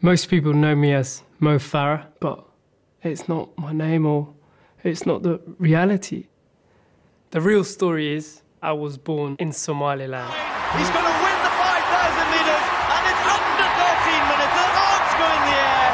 Most people know me as Mo Farah, but it's not my name or it's not the reality. The real story is I was born in Somaliland. He's going to win the 5,000 metres and it's under 13 minutes. The arms go in the air.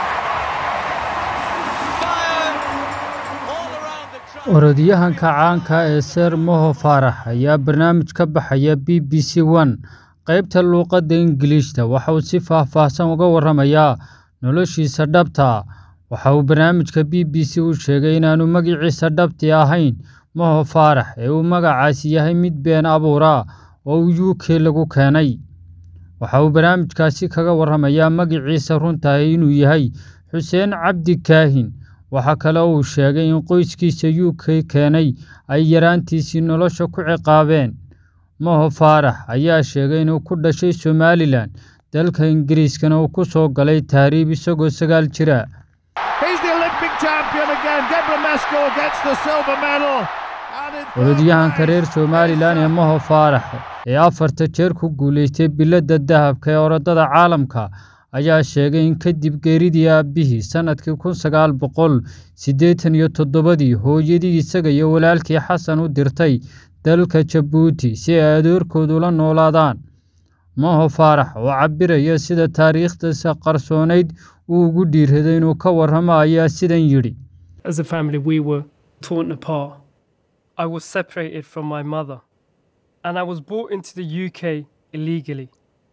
Fire all around the track. orodyahanka caanka ee seer moho faarax ayaa barnaamij ka baxaya b b c one qaybta luuqadda ingiliishta waxa uu si faah-faahsan uga warramayaa noloshiisa dhabta waxa uu barnaamijka b b c u sheegay inaanu magiciisa dhabti ahayn moho faarax ee uu magacaasi yahay mid been abuura oo u k lagu keenay waxa uu barnaamijkaasi kaga warramayaa magiciisa runtahay inuu yahay xuseen cabdi kaahin waxaa kale oo uu sheegay in qoyskiisa u k keenay ay yaraantiisii nolosha ku ciqaabeen moho faarax ayaa sheegay inuu ku dhashay somalilan dalka ingiriiskana uu ku soo galay tahriib isagoo sagaal jira He's the Olympic champion again. Deborah Mesco gets the silver medal. And in third orodyahanka place, reer somalilan ee moho faarax ee afarta jeer ku guulaystay biladda dahabka ee orodada caalamka ayaa sheegay in kadib geeridii aabbihii sannadkii kun sagaal boqol siddeetan iyo toddobadii hooyadii isaga iyo walaalkii xasan u dirtay dalka jabuuti si ay adeerkoodu la noolaadaan moho faarax oo cabiraya sida taariikhdiisa qarsoonayd uu ugu dhiiraday inuu ka warramo ayaa sidan yidhi As a family, we were torn apart. I was separated from my mother, and I was brought into the UK illegally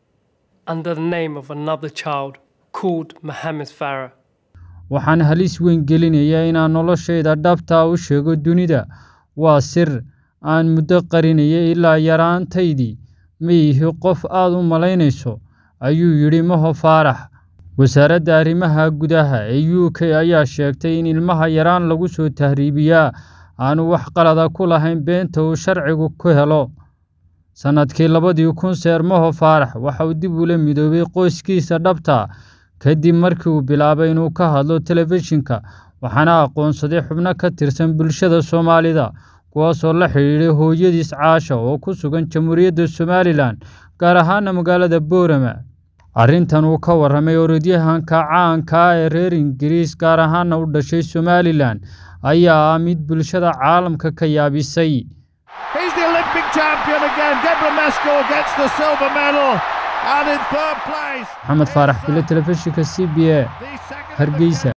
under the name of another child called Mohammed Farah. waxaan halis weyn gelinayaa inaan noloshayda dhabtaa u sheego dunida waa sir aan muddo qarinaya ilaa yaraantaydii ma ihi qof aad u malaynayso ayuu yidhi moho faarax wasaaradda arrimaha gudaha ee u k ayaa sheegtay in ilmaha yaraan lagu soo tahriibiyaa aanu wax qalada ku lahayn beenta uu sharcigu ku helo sannadkii labadii kun seer moho faarax waxa uu dib ula midoobay qoyskiisa dhabta kadib markii uu bilaabay inuu ka hadlo telefishinka waxaana aqoonsaday xubno ka tirsan bulshada soomaalida kuwaasoo la xidhiidhay hooyadiis caasha oo ku sugan jamhuuriyadda somalilan gaar ahaana magaalada boorama arrintan uu ka warramay orodyahanka caanka ah ee reer ingiriis gaar ahaana u dhashay somalilan ayaa ah mid bulshada caalamka ka yaabisay He's the Olympic champion again. Deborah Mesco gets the silver medal. And in third place, maxamed faarax bile telefishinka c b a the second hargeysa